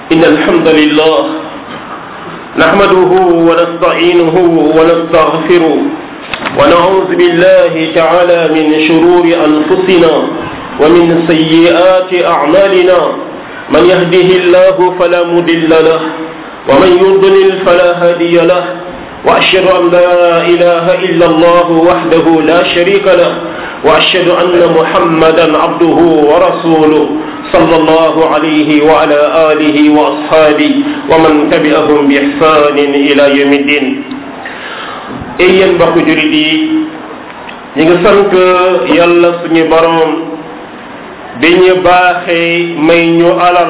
إن الحمد لله نحمده ونستعينه ونستغفره ونعوذ بالله تعالى من شرور أنفسنا ومن سيئات أعمالنا من يهده الله فلا مضل له ومن يضلل فلا هادي له وأشهد أن لا إله إلا الله وحده لا شريك له وأشهد أن محمدا عبده ورسوله صلى الله عليه وعلى آله وأصحابه ومن تبعهم بإحسان إلى يوم الدين ay yéen mbokku jurit yi ñu ngi sant yàlla suñu boroom bi ñu baaxee may ñu alal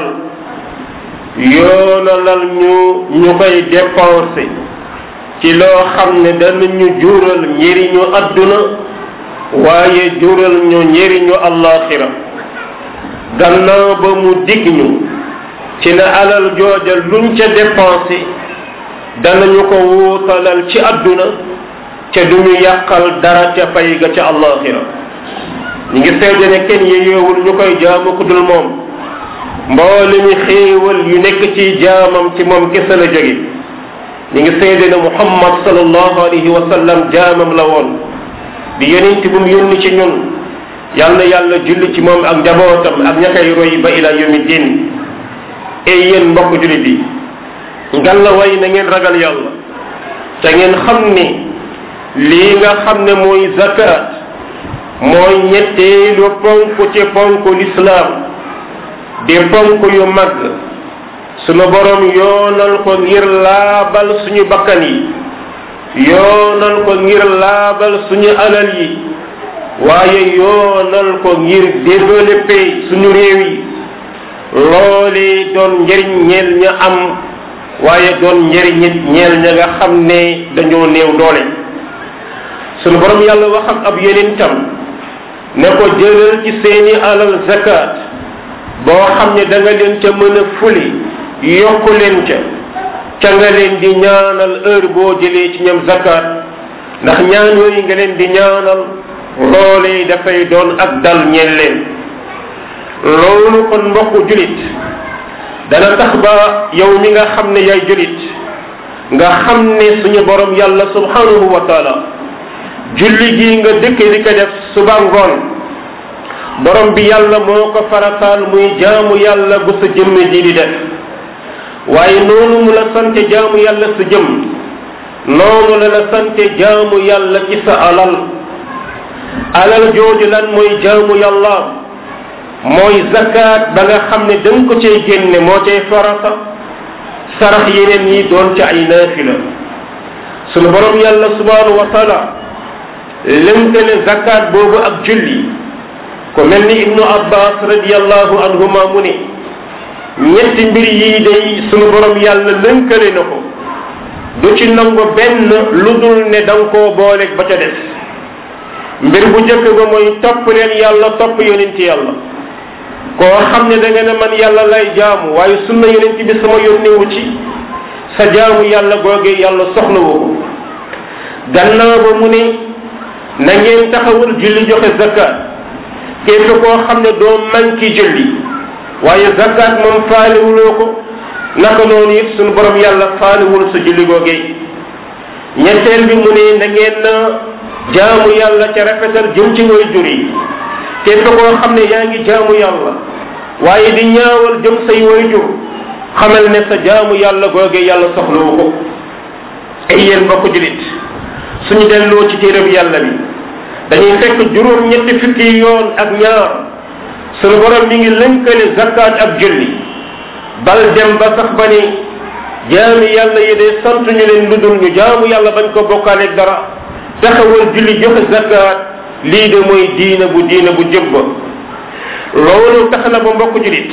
yoonalal ñu ñu koy dépensé ci loo xam ne danañu jural njëriñu adduna waaye jural ñu njëriñu allaxira gannaaw ba mu dig ñu ci ne alal jooja luñ ca dépensé danañu ko wuutalal ci adduna ca duñu yàqal dara ca pay ga ca allaxira ñu ngi seede ne kenn yeyoowul ñu koy jaamu ku dul moom mboole mi xéewal yu nekk ci jaamam ci moom kese la jóge ñu ngi seede ne muhammad sallallahu alayhi wa sallam jaamam la woon di yonent bu mu yónni ci ñun yal na yàlla julli ci moom ak njabootam ak ña koy roy ba ila yawmi din ay yéen mbokk jullit yi ngal la way na ngeen ragal yàlla te ngeen xam ni lii nga xam ne mooy zakat mooy ñetteelu ponk ci ponk lislaam di ponk yu mag sunu borom yoonal ko ngir laabal suñu bakkan yi yoonal ko ngir laabal suñu alal yi waaye yoonal ko ngir développer suñu réew yi loolee doon njëriñ ñeel ña am waaye doon njëriñit ñeel ña nga xam ne dañoo néew doole sunu borom yàlla wax ak ab yonentam ne ko jëlal ci seeni alal zakat boo xam ne da nga leen ca mën a fuli yokku leen ca ca nga leen di ñaanal heure boo jëlee ci ñoom zakat ndax ñaan yooyu nga leen di ñaanal loolee dafay doon ak dal ñeel leen loolu kon mbokku julit dana tax ba yow mi nga xam ne yaay julit nga xam ne suñu borom yàlla subhanahu wa taala julli gi nga dëkk di ko def suba ngoon borom bi yàlla moo ko farataal muy jaamu yàlla bu sa jëmm ji di def waaye noonu mu la sante jaamu yàlla sa jëm noonu la la sante jaamu yàlla ci sa alal alal jooju lan mooy jaamu yàlla mooy zakat ba nga xam ne danga ko cay génne moo cay farata sarax yeneen yi doon ci ay naafila sunu borom yàlla subhanahu wa taala lënkale zakat boobu ak julli ko mel ni ibnu abbas radiallahu anhuma mu ne ñetti mbir yii day sunu borom yàlla lënkale na ko du ci nangu benn lu dul ne da nga koo booleeg ba ca des mbir bu njëkk ba mooy topp leen yàlla topp yonent yàlla koo xam ne da nga ne man yàlla lay jaamu waaye sunna yonent bi sama yónnewu ci sa jaamu yàlla googee yàlla soxlawu ko gannaaw ba mu ne na ngeen taxawul julli joxe zakat képp koo xam ne doo manki julli waaye zakat moom faalewuloo ko naka noonu it suñu borom yàlla faalewul sa julli googee ñetteel bi mu ne na ngeen jaamu yàlla ca rafetal jëm ci way jur yi képp koo xam ne yaa ngi jaamu yàlla waaye di ñaawal jëm say way jur xamal ne sa jaamu yàlla googee yàlla soxlawu ko ay yéen mbokk julit suñu delloo ci téereb yàlla bi dañuy fekk juróom ñetti fukki yoon ak ñaar suñu borom mi ngi lënkale zakat ak julli bal dem ba sax ba ni jaami yàlla yi de sant ñu leen lu dul ñu jaamu yàlla bañ ko bokkaaleeg dara taxawal julli joxe zakat lii de mooy diina bu diina bu jëbba loolu tax na ba mbokk julit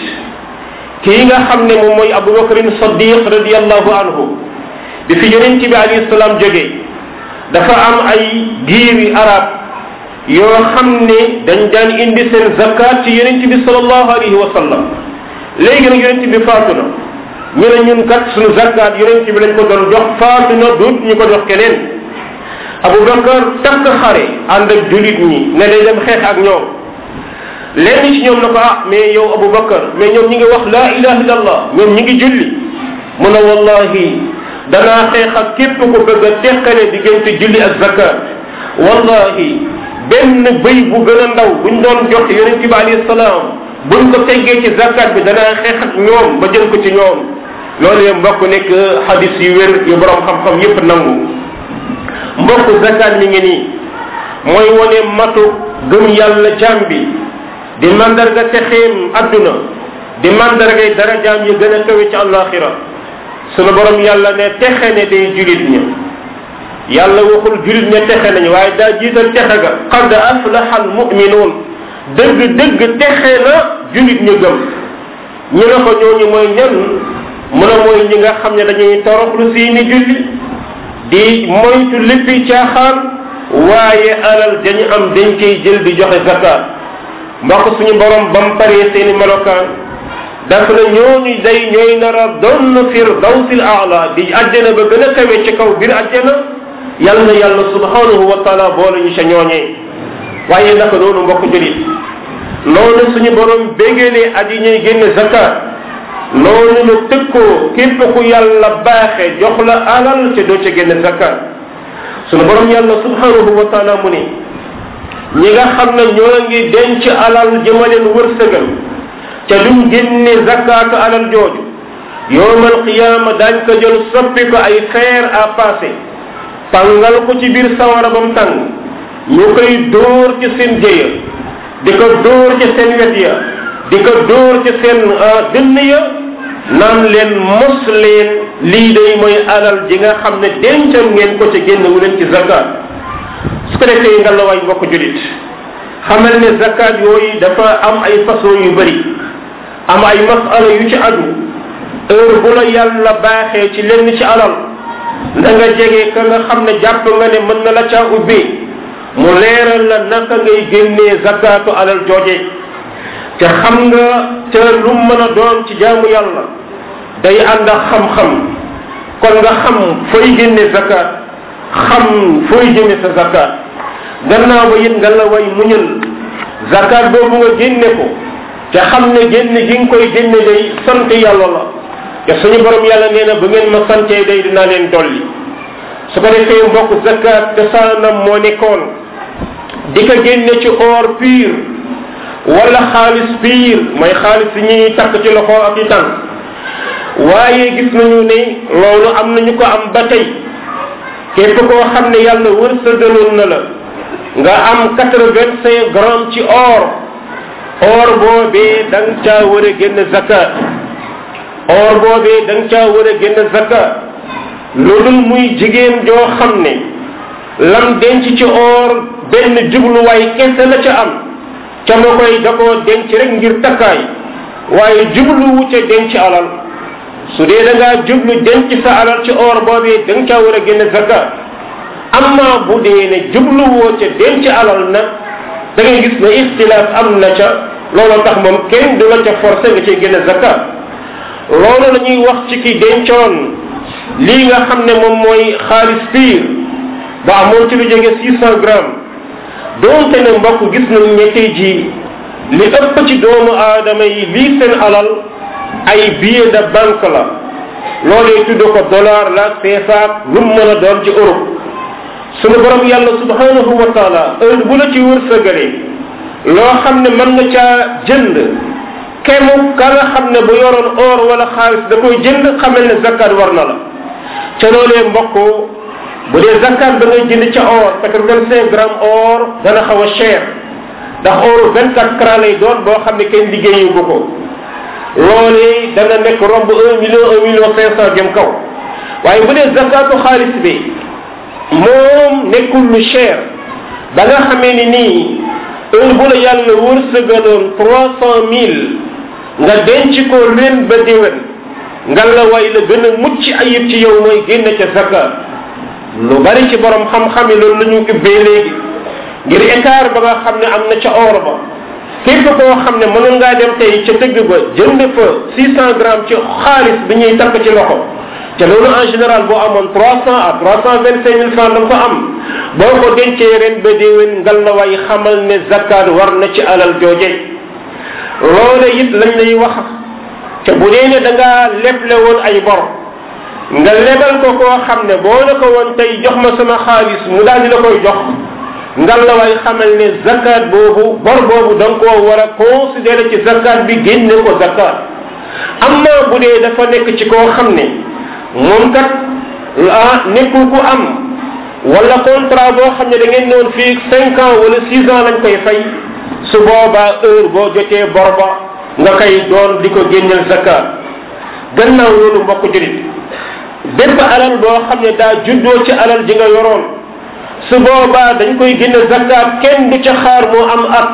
kii nga xam ne moom mooy abubakarin sadiq radiallahu anhu bi fi yonent bi alayhi salaam jógee dafa am ay giiri arab yoo xam ne dañ daan indi seen zakat ci yonent bi salallahu alayhi wa sallam léegi nag yonent bi faatu na ñu ne ñun kat suñu zakat yonent bi lañ ko doon jox faatu na duut ñu ko jox keneen abubakar takk xare ànd ak julit ñi ne day dem xeex ak ñoom lenn ci ñoom na ko ah mais yow abubakar mais ñoom ñi ngi wax laa ilaha illallah ñoom ñi ngi julli mu ne wallahi danaa xeex ak képp ko bëgg a teqale diggante julli ak zakat wallahi benn bëy bu gën a ndaw buñ doon jox yonent bi alayhi salaam buñ ko teggee ci zakat bi danaa xeex ak ñoom ba jël ko ci ñoom loolu yëpp mbokk nekk hadis yu wér yu borom xam-xam yépp nangu mbokk zakat mi ngi nii mooy wone matu gëm yàlla jaam bi di mandarga texeem adduna di mandargay darajaam yi gën a kawe ci àllaaxira sunu borom yàlla ne texe ne day julit ña yàlla waxul julit ña texe nañu waaye daa jiital texe ga qad aflaha al muminuun dëgg dëgg texe na julit ñu gëm ñu ne ko ñooñu mooy ñan mu ne mooy ñi nga xam ne dañuy toroxlu seeni julli di moytu léppi caaxaan waaye alal dañu am dañ koy jël di joxe zakat mbokk suñu borom bam paree seeni melokaan daf na ñooñu day ñooy nar a doon firdawsil aala di àjjana ba gën a kawe ci kaw biir àjjana yal na yàlla subhanahu wa taala boole ñu ca ñooñee waaye naka noonu mbokk julit noonu suñu borom bégalee aji ñuy génne zakat noonu la tëkkoo képp ku yàlla baaxe jox la alal te doo ca génne zakat suñu borom yàlla subhanahu wa taala mu ni ñi nga xam ne ñoo ngi denc alal jëmaleen wërsëgal ca duñ génne zakatu alal jooju yowmal qiyaama daañ ko jël soppi ko ay fer à passer tàngal ko ci biir sawara ba mu tàng ñu koy dóor ci seen jëya di ko dóor ci seen wet ya di ko dóor ci seen dënn ya naan leen mos leen lii day mooy alal ji nga xam ne dencal ngeen ko ci génn wu leen ci zakat su ko defee nga la waay mbokk julit xamal ne zakat yooyu dafa am ay façon yu bëri am ay masala yu ci aju heure bu la yàlla baaxee ci lenn ci alal na nga jege ka nga xam ne jàpp nga ne mën na la caa ubbee mu leeral la naka ngay génnee zakatu alal jooje te xam nga te lu mën a doon ci jaamu yàlla day ànd ak xam-xam kon nga xam fooy génne zakat xam fooy jëme sa zakat gannaaw ba it nga la way muñal zakat boobu nga génne ko te xam ne génne gi nga koy génne day sant yàlla la te suñu borom yàlla nee na bu ngeen ma santee day dinaa leen dolli su ko defee mbokk zakat te saanam moo nekkoon di ko génne ci or pur wala xaalis pur mooy xaalis yi ñuy takk ci loxo ak i tànk waaye gis nañu ne loolu am nañu ko am ba tey képp koo xam ne yàlla wërsëgaloon na la nga am quatre vingt cinq grammes ci or or boobee da nga caa war a génn zakat or boobee da nga caa war a génn zakat loolu muy jigéen joo xam ne lam denc ci or benn jubluwaay kese la ca am ca ma koy da koo denc rek ngir takkaay waaye jubluwu ca denc alal su dee da ngaa jublu denc sa alal ci or boobee da nga caa war a génn zakat amma bu dee ne jubluwoo ca denc alal nag da ngay gis ne ixtilaaf am na ca looloo tax moom kenn du la ca forcé nga cay génn zakat loolu la ñuy wax ci ki dencoon lii nga xam ne moom mooy xaalis piir ba amoon ci lu jóge six cent grammes doonte ne mbokk gis nañ ne tey jii li ëpp ci doomu aadama yi lii seen alal ay billet de banque la loolee tudd ko dollar la CFA lu mu mën a doon ci Europe sunu borom yàlla subhanahu wa taala heure bu la ci wërsëgalee loo xam ne mën nga caa jënd kemu ka nga xam ne bu yoroon or wala xaalis da koy jënd xamal ne zakat war na la ca loolee mbokk bu dee zakat da ngay jënd ca or quatre vingt cinq grammes or dana xaw a cher ndax or vingt quatre carats lay doon boo xam ne kenn liggéeyu bu ko loolee dana nekk romb un million un million cinq cent jëm kaw waaye bu dee zakatu xaalis bi moom nekkul lu cher ba nga xamee ni nii heure bu la yàlla wërsëgaloon trois cent mille nga denc ko ren ba déwén nga la way la gën a mucc ayib ci yow mooy génn ca zakat lu bari ci borom xam-xam yi loolu la ñu ubbee léegi ngir écart ba nga xam ne am na ca or ba képp koo xam ne mënoon ngaa dem tey ca dëgg ba jënd fa six cent grammes ci xaalis bi ñuy takk ci loxo te loolu en général boo amoon trois cent à trois cent vingt cinq mille francs da nga ko am boo ko dencee ren ba déwén ngal la way xamal ne zakat war na ci alal jooje loola it lañ lay wax te bu dee ne da ngaa leble woon ay bor nga lebal ko koo xam ne boo na ko woon tey jox ma sama xaalis mu daal di la koy jox ngal la way xamal ne zakat boobu bor boobu da nga koo war a considérer ci zakat bi génne ko zakat amma bu dee dafa nekk ci koo xam ne moom kat ah nekkul ku am wala contrat boo xam ne da ngeen noon fii cinq ans wala six ans lañ koy fay su boobaa heure boo jotee bor ba nga koy doon di ko génneel zakat gannaaw loolu mbokk jurit bépp alal boo xam ne daa juddoo ci alal ji nga yoroon su boobaa dañ koy génne zakat kenn du ca xaar moo am at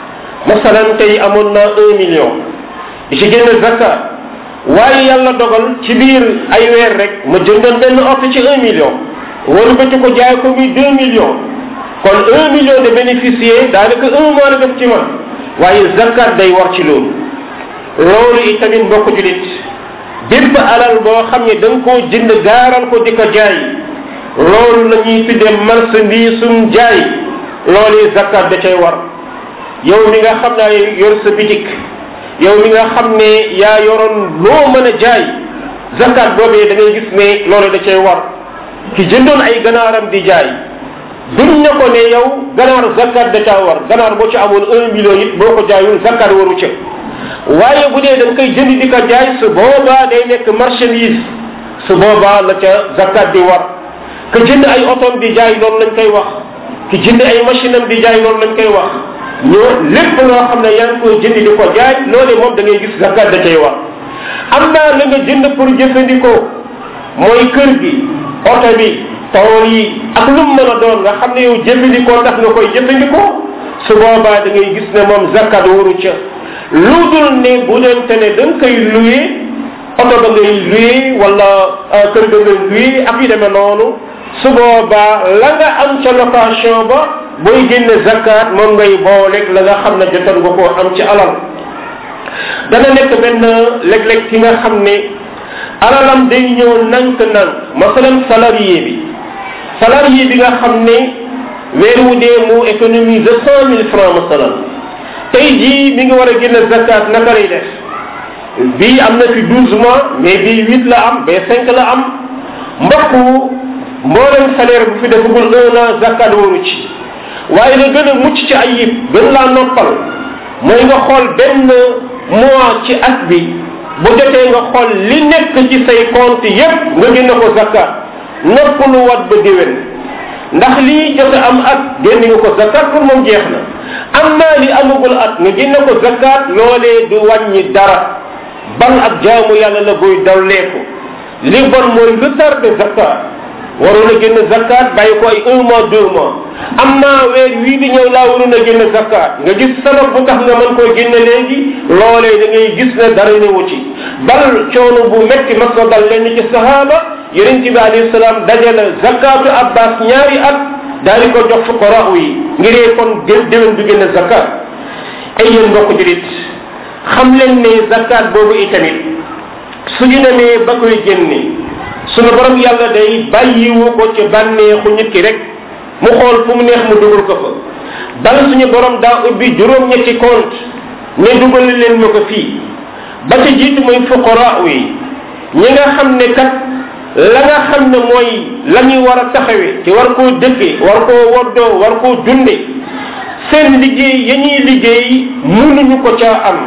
masalan tey amoon naa un million di ci génne zakat waaye yàlla dogal ci biir ay weer rek ma jëndoon benn oto ci un million wala bëti ko jaay ko muy deux millions kon un million de bénéficiaires daanaka un mois la def ci man waaye zakat day war ci loolu loolu itamit mbokk julit bépp alal boo xam ne da nga koo jënd gaaral ko di ko jaay loolu la ñuy tuddee marchandisum jaay loolu zakat da cay war yow mi nga xam ne yor sa bitik yow mi nga xam ne yaa yoroon loo mën a jaay zakat boobee da ngay gis ne loolu da cay war ki jëndoon ay ganaaram di jaay duñ ne ko ne yow ganaar zakat da caa war ganaar boo ci amoon un million it boo ko jaayul zakat waru ca waaye bu dee da nga koy jënd di ko jaay su boobaa day nekk marchandise su boobaa la ca zakat di war ka jënd ay otoom di jaay loolu lañ koy wax ki jënd ay machine am di jaay loolu lañ koy wax ñoo lépp loo xam ne yaa ngi koy jënd di ko jaay loole moom da ngay gis zakat da cay war am naa la nga jënd pour jëfandikoo mooy kër gi oto bi tool yi ak lu mu mën a doon nga xam ne yow jëfandikoo tax nga koy jëfandikoo su boobaa da ngay gis ne moom zakat waru ca lu dul ne bu doonte ne da nga koy loué oto ba ngay loué wala kër ga ngay loué ak yu demee noonu su boobaa la nga am ca location ba booy génne zakat moom ngay booleeg la nga xam ne jotoon nga koo am ci alal dana nekk benn léeg-léeg ki nga xam ne alalam day ñëw nank-nank masalan salarié bi salarié bi nga xam ne weer wu dee mu économise cent mille francs masalan tey jii mi ngi war a génne zakat naka lay def bii am na fi douze mois mais bii huit la am ba cinq la am mbokku mboolem salaire bu fi defagul un an zakat waru ci waaye la gën a mucc ci ayib gën laa noppal mooy nga xool benn mois ci at bi bu jotee nga xool li nekk ci say compte yépp nga génne ko zakat noppalu wat ba déwén ndax lii jot am at génne nga ko zakat pour moom jeex na am naa li amagul at nga génne ko zakat loolee du wàññi dara bal ak jaamu yàlla la buy dawleeku li bon mooy retard de zakat waroon a génn zakat bàyyi ko ay un mois deux mois am naa weer wii di ñëw laa waroon a génn zakat nga gis sabab bu tax nga mën koo génne léegi loolee da ngay gis ne dara ñëwu ci bal coono bu metti mas na dal lenn ci sahaba yonent bi alayhi salaam dajale zakatu abbas ñaari at daal di ko jox fuqara yi ngiree kon gën déwén du génn zakat ay yéen mbokk julit xam leen ne zakat boobu itamit suñu demee ba koy génne sunu borom yàlla day bàyyiwu ko ci bànneexu nit ki rek mu xool fu mu neex mu dugal ko fa bal suñu borom daa ubbi juróom-ñetti compte ne dugal leen ma ko fii ba ca jiitu mooy fuqara yi ñi nga xam ne kat la nga xam ne mooy la ñuy war a taxawee ci war koo dëkkee war koo woddoo war koo dunde seen liggéey ya ñuy liggéey mënuñu ko caa am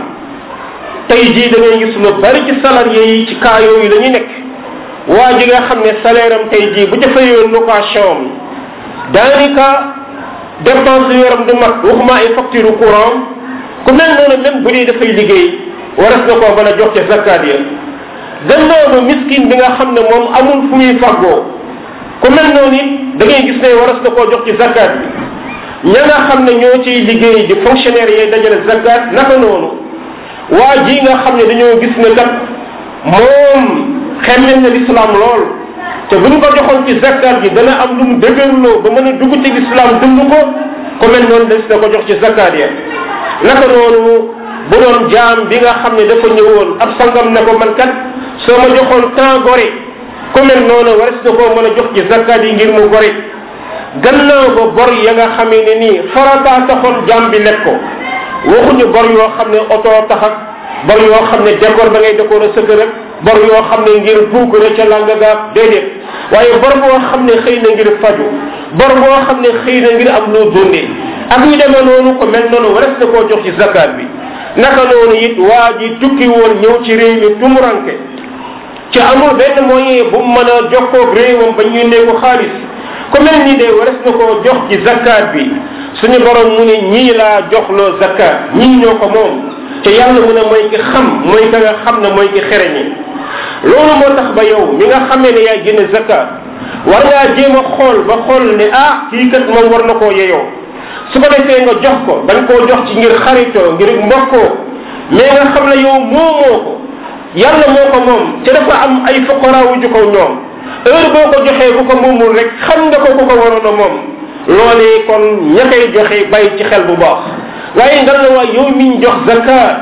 tey jii da ngay gis lu bari ci salarié yi ci cas yooyu la ñu nekk waa ji nga xam ne salaire am tey jii bu ca fayoon location am daanaka dépense yaram du mat waxuma ay facture courant ku mel noonu même bu dee dafay liggéey waras na koo mën a jox ca zakat ya gannaaw ba miskin bi nga xam ne moom amul fu muy faggoo ku mel noonu it da ngay gis ne waras na koo jox ci zakat bi ña nga xam ne ñoo ciy liggéey di fonctionnaire yee dajale zakat naka noonu waa ji nga xam ne dañoo gis ne kat moom xemmem na l'islam lool te buñ ko joxoon ci zakat gi dana am lu mu dëgërloo ba mën a dugg ci l'islam dund ko ku mel noonu des na ko jox ci zakat ya naka noonu bu doon jaam bi nga xam ne dafa ñëwoon ab sangam ne ko man kat soo ma joxoon temps gore ku mel noonu wares na koo mën a jox ci zakat yi ngir mu gore gannaaw ba bor ya nga xamee ne nii farataa taxoon jaam bi lekk ko waxuñu bor yoo xam ne oto tax ak bor yoo xam ne décor ba ngay décorer sa kër ak bor yoo xam ne ngir puukare ca langa gaab déedéet waaye bor boo xam ne xëy na ngir faju bor boo xam ne xëy na ngir am loo dundee ak yu demee noonu ko mel noonu wares na koo jox ci zakat bi naka noonu it waa ji tukki woon ñëw ci réew mi tumuranke ci amul benn moyen bu mu mën a jokkoog réewam ba ñu ne ko xaalis ku mel ni de wares na koo jox ci zakat bi suñu borom mu ne ñii laa joxloo zakat ñii ñoo ko moom te yàlla mu ne mooy ki xam mooy ka nga xam ne mooy ki xereñe loolu moo tax ba yow mi nga xamee ne yaay génne zakat war ngaa jéem a xool ba xool ne ah kii kat moom war na koo yeyoo su ko defee nga jox ko dañ koo jox ci ngir xaritoo ngir mbokkoo mais nga xam ne yow moomoo ko yàlla moo ko moom te dafa am ay fuqaraawu ju ko ñoom heure boo ko joxee bu ko moomul rek xam nga ko ku ko waroon a moom loolee kon ña koy joxe bàyyi ci xel bu baax waaye nga la waay yow miñ jox zakat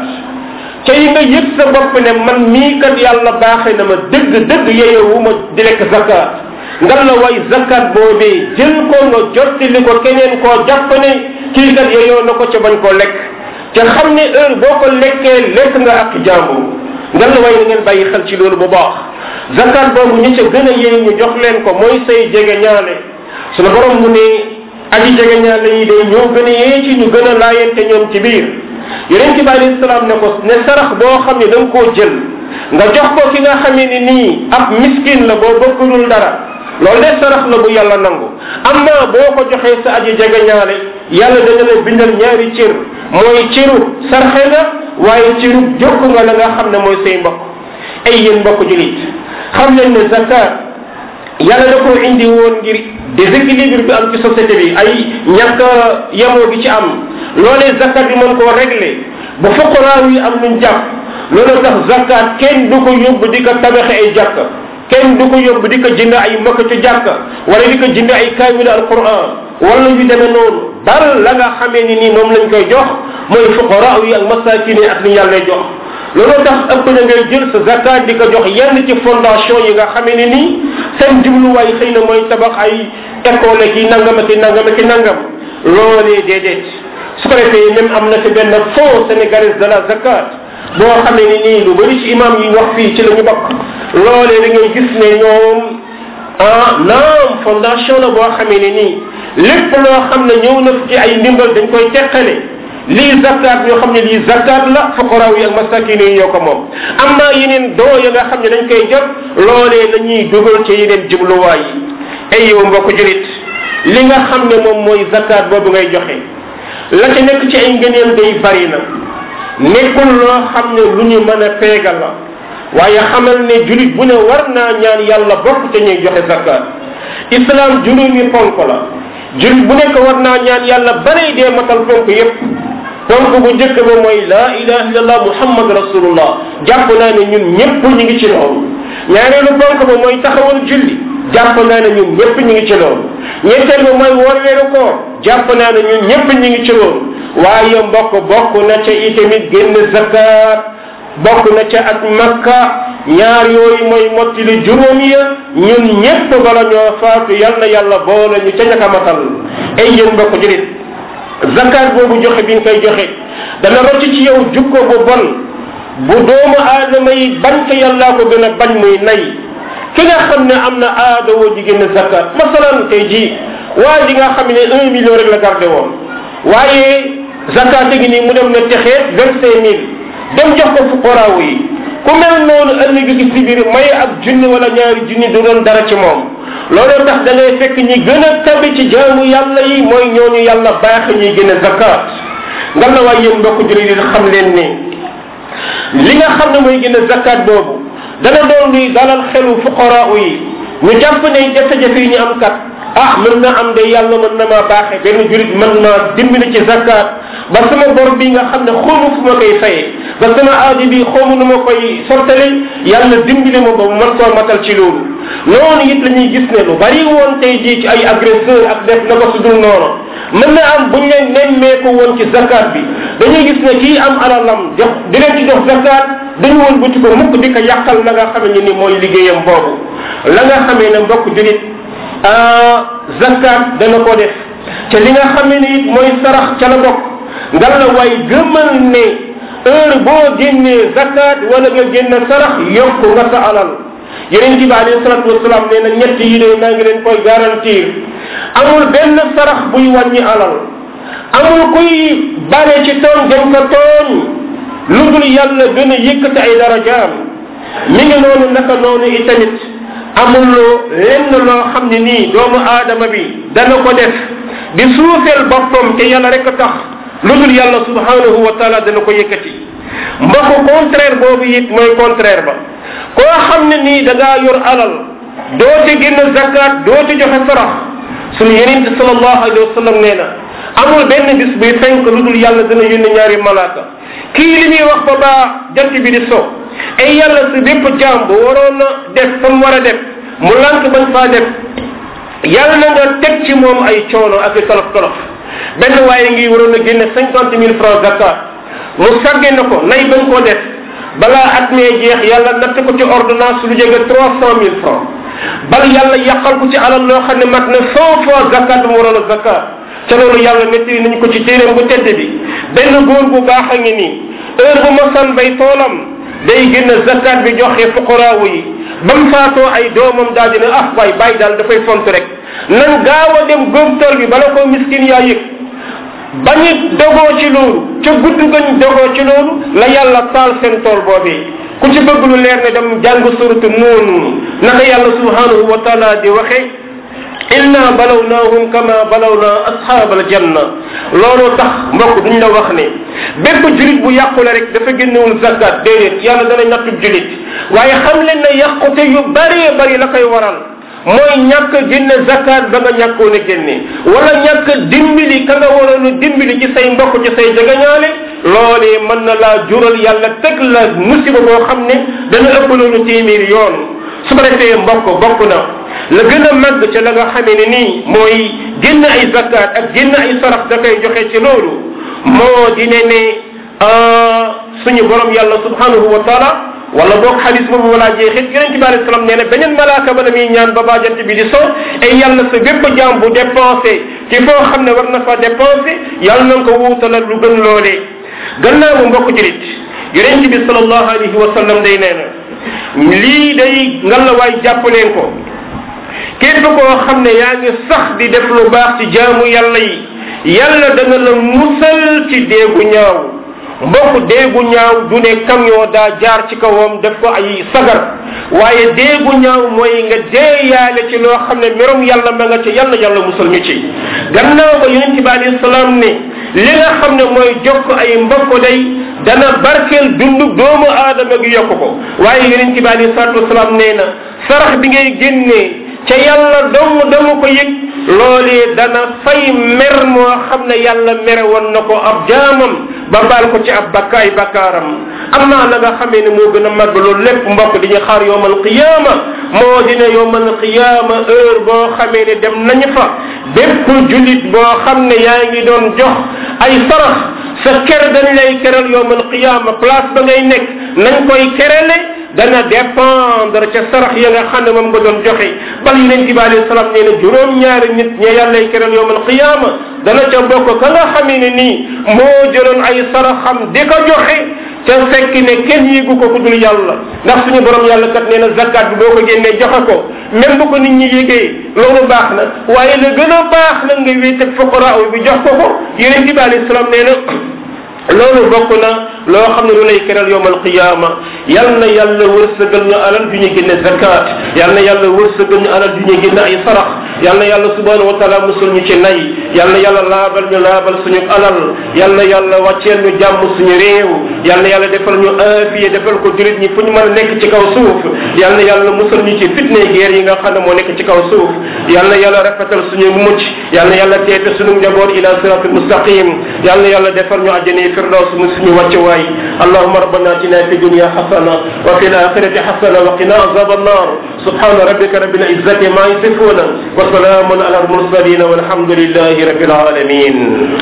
ca yi nga yëg sa bopp ne man mii kat yàlla baaxee na ma dëgg dëgg yeyewu ma di lekk zakat nga la waay zakat boobee jël ko nga jottali ko keneen koo jàpp ne kii kat yeyoo na ko ca bañ koo lekk te xam ne heure boo ko lekkee lekk nga ak jàmbur nga la waay na ngeen bàyyi xel ci loolu bu baax zakat boobu ñi ca gën a yee ñu jox leen ko mooy say jege ñaale sunu borom mu ne aji jege ñaale yi day ñoo gën a yee ci ñu gën a laayante ñoom ci biir yonent bi alayhi salaam ne ko ne sarax boo xam ne da nga koo jël nga jox ko ki nga xamee ni nii ab miskin la boo bëggulul dara loolu de sarax la bu yàlla nangu amma boo ko joxee sa aji jege ñaale yàlla dana la bindal ñaari cër mooy cëru sarxe nga waaye cëru jokk nga la nga xam ne mooy say mbokk ay yéen mbokk julit xam leen ne zakat yàlla da ko indi woon ngir déséquilibre bi am ci société bi ay ñàkk yemoo gi ci am loolee zakat bi mën koo régler ba fuqaraaw yi am luñ jàpp loolu tax zakat kenn du ko yóbbu di ko tabaxe ay jàkk kenn du ko yóbbu di ko jënd ay makk ci jàkk wala di ko jënd ay kaamil alquran wala yu demee noonu dal la nga xamee ni nii moom lañ koy jox mooy fuqaraaw yi ak masakin yi ak ni yàlla jox loolu tax ëpp na ngay jël sa zakat di ko jox yenn ci fondation yi nga xamee ni nii seen jubluwaay xëy na mooy tabax ay école ki nangam ak nangam ak nangam loolee déedéet su ko defee même am na fi benn fonds sénégalais de la zakat boo xamee ni nii lu bëri ci imam yi wax fii ci la ñu bokk loolee da ngay gis ne ñoom ah naam fondation la boo xamee ne nii lépp loo xam ne ñëw na ci ay ndimbal dañ koy teqale lii zakat ñoo xam ne lii zakat la fuqaraaw yi ak masakin yi ñoo ko moom am naa yeneen doo ya nga xam ne dañ koy jot loolee la ñuy dugal ci yeneen jubluwaay yi ay yow mbokk julit li nga xam ne moom mooy zakat boobu ngay joxe la ca nekk ci ay ngëneel day bari na nekkul loo xam ne lu ñu mën a peegal la waaye xamal ne julit bu ne war naa ñaan yàlla bokk te ñuy joxe zakat islam juróomi ponk la julit bu nekk war naa ñaan yàlla banay dee matal ponk yépp ponk bu njëkk ba mooy la ilaha illallah muhammad rasulullah jàpp naa ne ñun ñëpp ñu ngi ci loolu ñaareelu ponk ba mooy taxawal julli jàpp naa ne ñun ñëpp ñu ngi ci loolu ñetteel ba mooy woor weeru koor jàpp naa ne ñun ñëpp ñu ngi ci loolu waaye mbokk bokk na ca itamit génn zakat bokk na ca at makka ñaar yooyu mooy mottili juróom ya ñun ñëpp bala ñoo faatu yal na yàlla boole ñu ca ñaka matal ay yéen mbokk julit zakat boobu joxe bi nga koy joxe dana rocc ci yow jukko bu bon bu doomu aadama yi bañ ko yàllaa ko gën a bañ muy nay ki nga xam ne am na aada woo ji génn zakat masalan tey jii waa ji nga xam ne un million rek la gardé woon waaye zakat gi nii mu dem na texee vingt cinq mille dem jox ko fuqaraaw yi ku mel noonu ëllëg gi si biir may ab junni wala ñaari junni du doon dara ci moom loolu tax da ngay fekk ñi gën a tabi ci jaamu yàlla yi mooy ñooñu yàlla baax ñuy gën a zakat nga la waay yéen mbokk jullit yi xam leen ni li nga xam ne mooy gën a zakat boobu dana doon luy dalal xelu fuqaraaw yi ñu jàpp ne jafe-jafe yi ñu am kat ah mën na am de yàlla mën na maa baaxe benn julit mën naa dimbali ci zakat ba sama bor bi nga xam ne xawma fu ma koy fayee ba sama aaji bi xawma nu ma koy sottale yàlla dimbali ma ba mu mën koo matal ci loolu noonu it la ñuy gis ne lu bari woon tey jii ci ay agresseur ak def na ko su dul noonu mën na am buñ leen nemmeeku woon ci zakat bi dañuy gis ne kii am alalam jox di leen ci jox zakat dañu woon bëti ko mukk di ko yàqal la nga xamee ni mooy liggéeyam boobu la nga xamee ne mbokk julit zakat dana ko def te li nga xamee ne it mooy sarax ca la bokk ngal la way gëmal ne heure boo génnee zakat wala nga génn sarax yokku nga sa alal yeneen bi alayhi salatu wasalaam nee na ñett yi de maa ngi leen koy garantir amul benn sarax buy wàññi alal amul kuy bare ci tooñ dañ ko tooñ lu dul yàlla gën a yëkkati ay darajaam mi ngi noonu naka noonu itamit amul lenn loo xam ne nii doomu aadama bi dana ko def di suufeel boppam te yàlla rek a tax lu dul yàlla subhanahu wa taala dana ko yëkkati mbokku contraire boobu it mooy contraire ba koo xam ne nii da ngaa yor alal doo ci génn zakat doo ci joxe sarax sunu yeneen bi sallallahu alayhi wa sallam nee na amul benn bis buy fenk lu dul yàlla dana yónni ñaari malaaka kii li muy wax ba baa jant bi di so ay yàlla si bépp jaam bu waroon na def fa mu war a def mu lànk bañ faa def yàlla na nga teg ci moom ay coono ak i tolof tolof benn waaye ngi waroon a génne cinquante mille francs zakat mu sagge na ko nay bañ koo def balaa at mee jeex yàlla natt ko ci ordonnance lu jege trois cent mille francs bal yàlla yàqal ko ci alal loo xam ne mat na cent fois zakat bu mu waroon a zakat ca loolu yàlla nettali nañ ko ci téeréem bu tedd bi benn góor bu baax a ngi nii heure bu ma san bay toolam day génn zakat bi joxe fuqaraawu yi ba mu faatoo ay doomam daal dina ah waay bàyyi daal dafay font rek nan gaaw a dem góob tool bi bala koo miskin yaa yëg bañu dogoo ci loolu ca gudd gañ dogoo ci loolu la yàlla taal seen tool boobee ku ci bëgg lu leer ne dem jàng suratu noonu naka yàlla subhanahu wa taala di waxe inna balawnahum kama balawna ashab aljanna loolu tax mbokk duñ la wax ne bépp julit bu yàqule rek dafa génnewul zakat déedéet yàlla dana nattub julit waaye xam leen ne yàqute yu bëree bëri la koy waral mooy ñàkk génne zakat ba nga ñàkkoon a génne wala ñàkk dimbali ka nga waroon a dimbali ci say mbokk ci say jegeñaale loolee mën na laa jural yàlla teg la musiba boo xam ne dana ëpp loolu téeméeri yoon su ko defee mbokk bokk na la gën a màgg ca la nga xamee ne nii mooy génn ay zakat ak génn ay sarax da koy joxe ci loolu moo di ne ne suñu borom yàlla subhanahu wa taala wala boog xadis boobu wala jeexit yonente bi alei salaam nee na beneen malaaka ba na muy ñaan ba baajant bi di so ay yàlla sa bépp jaam bu dépensé ci foo xam ne war na fa dépensé yàlla na ko wuutalal lu gën loolee gannaaw bu mbokk julit yonente bi salallahu alayhi wa sallam day nee na lii day ngalawaay jàpp leen ko képp koo xam ne yaa ngi sax di def lu baax ci jaamu yàlla yi yàlla dana la musal ci déegu ñaaw mbokk déegu ñaaw du ne camion daa jaar ci kawam def ko ay sagar waaye déegu ñaaw mooy nga deeyaale ci loo xam ne merom yàlla ma nga ci yàlla yàlla musal ñu ci gannaaw ba yonent bi alayhi salaam ne li nga xam ne mooy jokk ay mbokk day dana barkeel dundu doomu aadama gi yokk ko waaye yonent bi alayhi salatu wasalaam nee na sarax bi ngay génnee ca yàlla dong dong ko yëg loolee dana fay mer moo xam ne yàlla mere woon na ko ab jaamam ba baal ko ci ab bakkaay bakkaaram am naa la nga xamee ne moo gën a màgg loolu lépp mbokk di ñu xaar yowmal qiyaama moo dina yowmal qiyaama heure boo xamee ne dem nañu fa bépp julit boo xam ne yaa ngi doon jox ay sarax sa ker dañ lay keral yowmal qiyaama place ba ngay nekk nañ koy kerale dana dépendre ca sarax ya nga xam ne moom nga doon joxe bal yonent bi alayhi salaam nee na juróom-ñaari nit ña yàllay keral yowmal qiyaama dana ca bokk ka nga xamee ne nii moo jëloon ay saraxam di ko joxe ca fekk ne kenn yéegu ko ku dul yàlla ndax suñu borom yàlla kat nee na zakat bi boo ko génnee joxe ko même bu ko nit ñi yégee loolu baax na waaye la gën a baax na nga wéet ak fuqara bi jox ko ko yonent bi alayhi salaam nee na loolu bokk na loo xam ne lu lay keral yowm alqiyama yal na yàlla wërsëgal ñu alal ju ñu génne zakat yal na yàlla wërsëgal ñu alal ju ñu génne ay sarax yal na yàlla subhanahu wa taala musul ñu ci nay yal na yàlla laabal ñu laabal suñu alal yal na yàlla wàcceel ñu jàmm suñu réew yal na yàlla defal ñu aafiya defal ko julit ñi fu ñu mën a nekk ci kaw suuf yal na yàlla musul ñu ci fitne guerre yi nga xam ne moo nekk ci kaw suuf yal na yàlla rafetal suñu mucc yal na yàlla teete suñu njaboot ila siratul mustaqim yal na yàlla defal ñu àjjani firdaus mu suñu wàccuwaay اللهم ربنا اتنا في الدنيا حسنه وفي الاخره حسنه وقنا عذاب النار سبحان ربك رب العزه ما يصفون وسلام على المرسلين والحمد لله رب العالمين